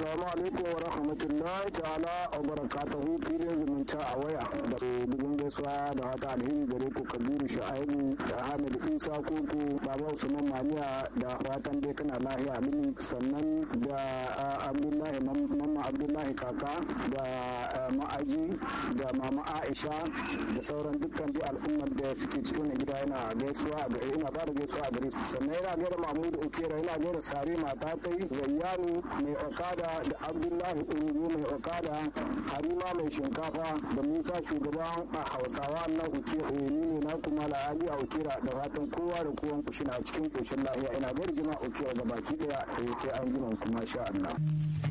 assalamu alaikum wa rahmatullahi ta'ala wa barakatuhu filin zumunta a waya da dubin gaisuwa da wata alheri gare ku kabiru sha'aibu da hamid isa koko baba usman maniya da fatan dai kana lahiya mini sannan da abdullahi mamma abdullahi kaka da ma'aji da mama aisha da sauran dukkan dai al'ummar da suke cikin gida yana gaisuwa a gare ina ba da gaisuwa a gare su sannan yana gaida mahmud okera yana gaida sare mata kai zayyanu mai okada da abdullahi urugu mai okada harima mai shinkafa da musa shugaban a hausawa na uke ni ne na kuma la'ali a ukera da fatan kowa da kowan kushina cikin koshin lahiya ina gaida jama'a ukera ga baki daya sai an jima kuma sha Allah.